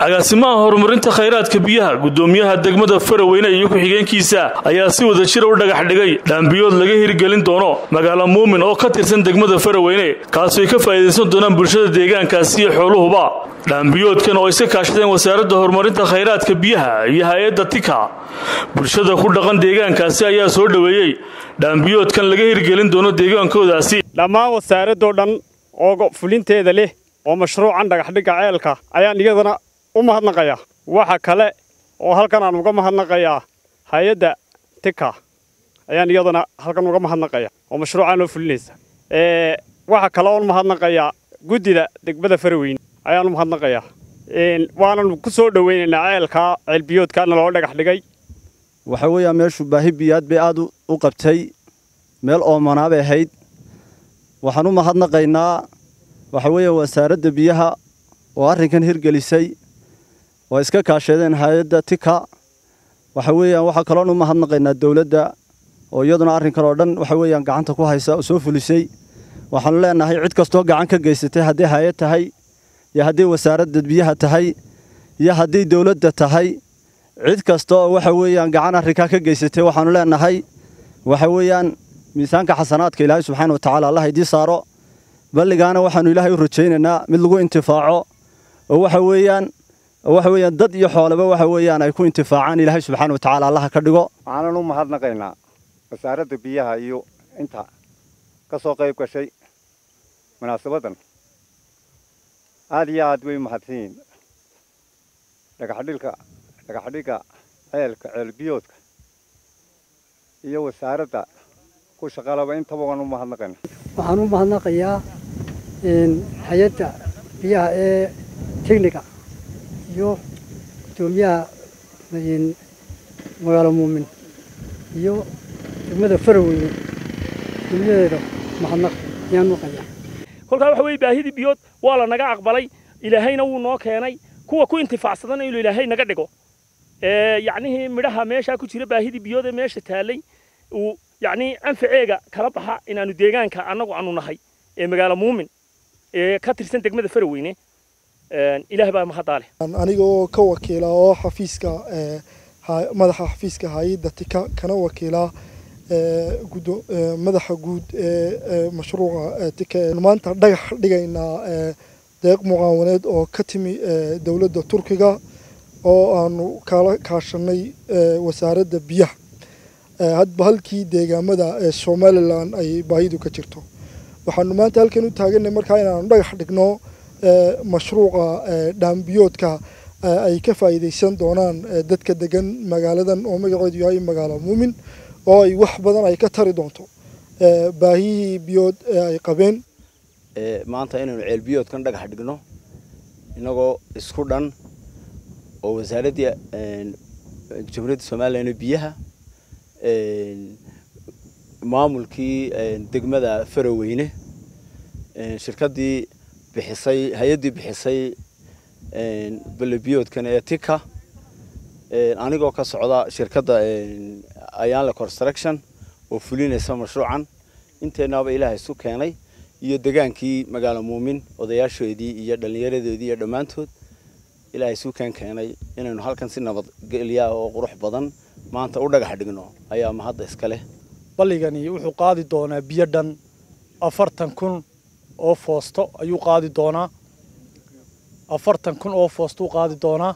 agaasimaha horumarinta khayraadka biyaha gudoomiyaha degmada faraweyne iyo ku-xigeenkiisa ayaa si wada jira u dhagax dhigay dhaambiyood laga hirgelin doono magaalo muumin oo ka tirsan degmada faraweyne kaasooy ka faa'iidaysan doonaan bulshada deegaankaasi iyo xooluhuba dhaambiyoodkan oo ay ka kaashadeen wasaaradda horumarinta khayraadka biyaha iyo hay-adda tika bulshada ku dhaqan deegaankaasi ayaa soo dhoweeyey dhaambiyoodkan laga hirgelin doono deegaankoodaasi dhammaan wasaaradoo dhan oo fulinteeda leh oo mashruucan dhagaxdhigga ceelka ayaan iyadana u mahadnaqayaa waxa kale oo halkan aan uga mahadnaqayaa hay-adda tika ayaan iyadana halkan uga mahadnaqaya oo mashruucaan oo fulinaysa waxa kale oon mahadnaqayaa guddida degmada faraweyne ayaan u mahadnaqayaa waanan ku soo dhoweynaynaa ceelkaa ceelbiyoodkaana loo dhagax dhigay waxa weeyaa meeshu baahi biyaad bay aad u qabtay meel oomanaa bay ahayd waxaan u mahadnaqaynaa waxa weeya wasaaradda biyaha oo arrinkan hirgelisay oo iska kaashadeen hay-adda tika waxa weeyaan waxaa kaloon u mahadnaqaynaa dowladda oo iyaduna arrinkan oo dhan waxa weeyaan gacanta ku haysa oo soo fulisay waxaanu leenahay cid kastoo gacan ka geysatay haddii hay-ad tahay iyo haddii wasaaradda biyaha tahay iyo haddii dowladda tahay cid kasta oo waxa weeyaan gacan arrinkaa ka geysatay waxaanu leenahay waxa weeyaan miisaanka xasanaadka ilaahay subxaana watacaala allah idiin saaro balligaana waxaanu ilaahay u rajaynaynaa mid lagu intifaaco oo waxa weeyaan waxa weeyaan dad iyo xoolaba waxa weeyaan ay ku intifaacaan ilaahay subxaana watacaala allaha ka dhigo waxaanan u mahadnaqaynaa wasaaradda biyaha iyo inta ka soo qayb gashay munaasabaddan aad iyo aad way mahadsan yihiin dhagaxdhilka dhagaxdhigga ceelka ceelbiyoodka iyo wasaaradda ku shaqalaba intaba waan u mahadnaqaynaa waxaan u mahadnaqayaa hay-adda biyaha ee tigniga iyo gudoomiyaha magaalo muumin iyo degmada faraweyne gudoomiyadeeda mahadnaq ayaan maqayaa kolkaa waxa weeye baahidii biyood waa la naga aqbalay ilaahayna wuu noo keenay kuwa ku intifaacsadana inuu ilaahay naga dhigo yacnihii midhaha meeshaa ku jira baahidii biyood ee meesha taallay uu yacnii anfaceega kala baxa inaanu deegaanka annagu aanu nahay ee magaalo muumin ee ka tirsan degmada faraweyne ilaah baa mahaddaa leh anigoo ka wakiila oo xafiiska madaxa xafiiska hay-adda tika kana wakiila madaxa guud ee mashruuca tika maanta dhagax dhigaynaa deeq mucaawaneed oo ka timi dowladda turkiga oo aanu kala kaashanay wasaaradda biyaha hadba halkii deegaamada ee somalilan ay baahidu ka jirto waxaanu maanta halkan u taaganay markaa inaanu dhagax dhigno mashruuca dhaambiyoodka ay ka faa'iidaysan doonaan dadka degan magaaladan oo magaceedu yahay magaalo muumin oo ay wax badan ay ka tari doonto baahiyihii biyood ee ay qabeen maanta inaynu ceelbiyoodkan dhagax dhigno inagoo isku dhan oo wasaaraddii jamhuuriyadda somalilan biyaha maamulkii degmada faraweyne shirkaddii bixisay hay-addii bixisay balabiyoodkan ee tika anigoo ka socda shirkadda ayaanle construction oo fulinaysa mashruucan inteenaaba ilaaha isu keenay iyo degaankii magaalo muumin odayaashoodii iyo dhallinyaradoodii iyo dhammaantood ilaahay isu keen keenay inaynu halkan si nabadgelya oo qurux badan maanta u dhagax dhigno ayaa mahadda iska leh balligani wuxuu qaadi doonaa biyo dhan afartan kun oo foosto ayuu qaadi doonaa afartan kun oo foostuu qaadi doonaa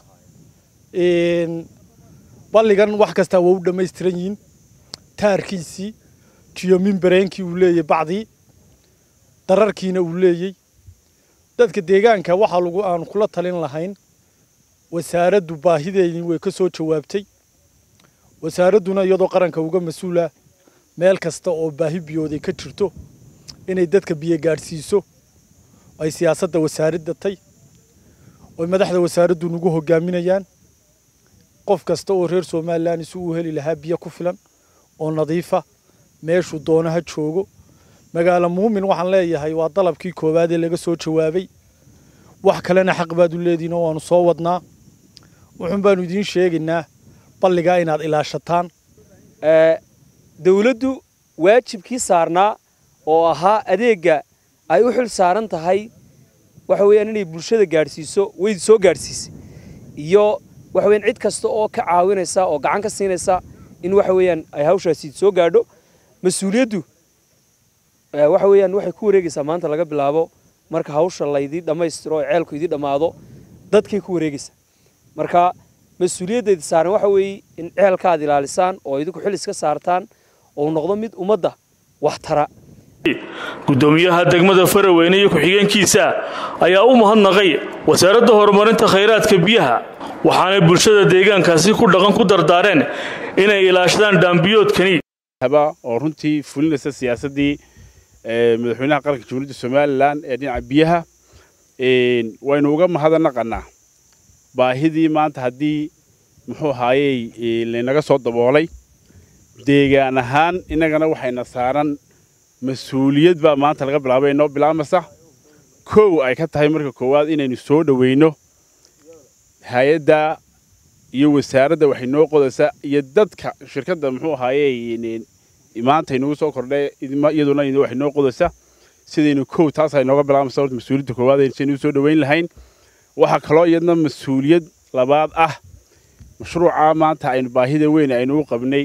balligan wax kastaa waa u dhammaystiran yihiin taarkiisii tiyominbareenkii uu leeyay bacdii dararkiina uu leeyey dadka deegaanka waxaa lagu aanu kula talin lahayn wasaaraddu baahideedii way ka soo jawaabtay wasaaradduna iyadoo qaranka uga mas-uula meel kasta oo baahi biyooday ka jirto inay dadka biyo gaadhsiiso ay siyaasadda wasaaradda tay oy madaxda wasaaraddu nagu hogaaminayaan qof kasta oo reer somalilan isu u heli lahaa biyo ku filan oo nadiifa meeshuu doono ha joogo magaalo muumin waxaan leeyahay waa dalabkii koowaad ee laga soo jawaabay wax kalena xaq baad u leedihin oo waanu soo wadnaa wuxuun baanu idiin sheegaynaa balligaa inaad ilaashataan dawladdu waajibkii saarnaa oo ahaa adeegga ay u xil saaran tahay waxa weeyaan inay bulshada gaadhsiiso way soo gaadhsiisay iyo waxa weeyaan cid kasta oo ka caawinaysa oo gacan ka siinaysa in waxa weeyaan ay hawshaasi soo gaadho mas-uuliyaddu waxa weeyaan waxay ku wareegaysaa maanta laga bilaabo marka hawsha laydii dhammaystiro oo ceelku idii dhammaado dadkay ku wareegaysaa marka mas-uuliyaddeeda saaran waxa weeye in ceelka aad ilaalisaan oo idinku xil iska saartaan oo uu noqdo mid ummadda wax tara gudoomiyaha degmada faraweyne iyo ku-xigeenkiisa ayaa u mahadnaqay wasaaradda horumarinta khayraadka biyaha waxaanay bulshada deegaankaasi ku dhaqan ku dardaareen inay ilaashadaan dhaambiyoodkani oo runtii fulinaysa siyaasaddii madaxweynaha qaranka jamhuuriyadda somalilan ee dhinaca biyaha waynu uga mahadnaqannaa baahidii maanta haddii muxuu ahaayey laynaga soo daboolay deegaan ahaan innagana waxayna saaran mas-uuliyad baa maanta laga bilaabay inoo bilaabmaysa kow ay ka tahay marka koowaad inaynu soo dhoweyno hay-adda iyo wasaaradda waxay noo qodaysaa iyo dadka shirkadda muxuu ahaayey maanta inagu soo kordhay iyaduna waxay noo qodaysaa sidaynu kow taas ay nooga bilaabmaysa horta mas-uuliyadda koowaad saynu soo dhoweyn lahayn waxaa kaloo iyadna mas-uuliyad labaad ah mashruuca maanta aynu baahida weyn aynu u qabnay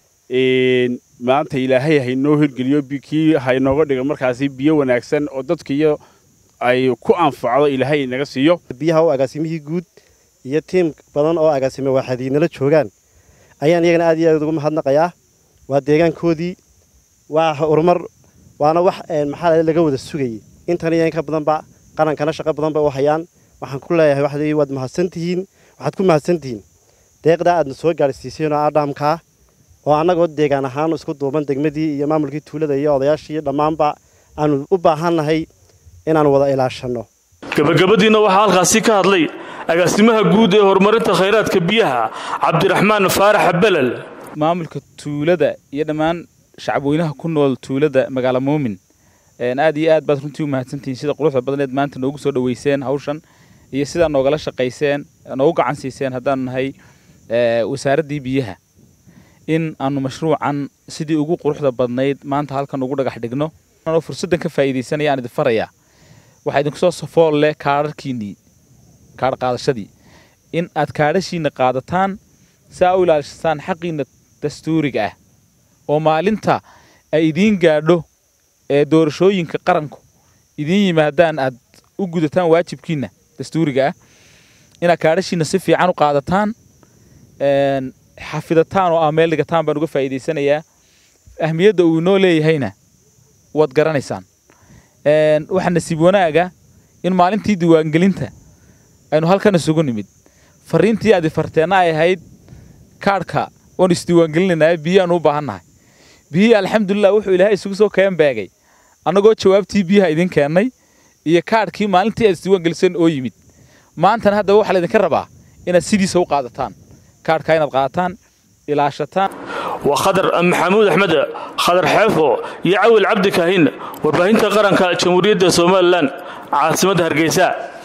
maanta ilaahay haynoo hirgeliyo kii haynooga dhigo markaasi biyo wanaagsan oo dadka iyo ay ku anfacdo ilaahay naga siiyo biyaha oo agaasimihii guud iyo tiim badan oo agaasime waaxadiinala joogaan ayaan iyagana aad iyo aad ugu mahadnaqayaa waa deegaankoodii waa horumar waana wax maxaa laga wada sugayay intan iyo in ka badanba qarankana shaqo badanba u hayaan waxaan ku leeyahay waxdii waad mahadsantihiin waxaad ku mahadsantihiin deeqdaa aadna soo gaadhsiiseen oo adhaamkaa oo annagoo deegaan ahaan isku duuban degmadii iyo maamulkii tuulada iyo odayaashii iyo dhammaanba aanu u baahannahay inaanu wada ilaashanno gabagabadiina waxaa halkaasi ka hadlay agaasimaha guud ee horumarinta khayraadka biyaha cabdiraxmaan faarax belel maamulka tuulada iyo dhammaan shacabweynaha ku nool tuulada magaala muumin aad iyo aad baad runtii u mahadsantihiin sida quruxda badneed maanta noogu soo dhoweyseen hawshan iyo sidaa noogala shaqayseen noogu gacan siiseen haddaanu nahay wasaaraddii biyaha in aanu mashruucan sidii ugu quruxda badnayd maanta halkan ugu dhagax dhigno oo fursaddan ka faa'iidaysanaya aan idin farayaa waxaa idinku soo safool leh kaadharkiinnii kaadh qaadashadii in aad kaadhashiinna qaadataan si aa u ilaalishataan xaqiinna dastuuriga ah oo maalinta ay idiin gaadho ee doorashooyinka qaranku idiin yimaadaan aad u gudataan waajibkiinna dastuuriga ah inaad kaadhashiinna si fiican u qaadataan xafidataan oo aa meel dhigataan baan uga faa'iidaysanayaa ahmiyadda uu inoo leeyahayna waad garanaysaan waxaa nasiib wanaaga in maalintii diiwaangelinta aynu halkan isugu nimid fariintii aad ifarteenna ay ahayd kaadhka waanu isdiiwaangelinaynaa biyaanu u baahannahay biyihii alxamdulilah wuxuu ilaahay isugu soo keen beegay annagoo jawaabtii biyaha idin keennay iyo kaadhkii maalintii aad isdiiwaangeliseen oo yimid maantana haddaba waxaa laydinka rabaa inaad sidiisa u qaadataan kaadhkaa inaad qaadataan ilaashataan waa khadar maxamuud axmed khadar xeefo iyo cawil cabdi kaahin warbaahinta qaranka jamhuuriyadda somalilan caasimadda hargeysa